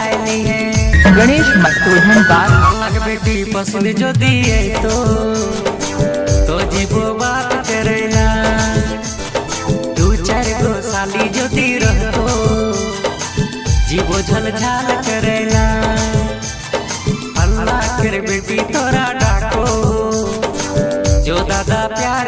आईली है गणेश मटोधन बात अलग बेटी पसंद जो दिए तो तो जीवो बात करेला दू चार गो साली जो दी रहो जीवो झल झाल करेला अल्लाह कर बेटी तोरा डाको जो दादा प्यार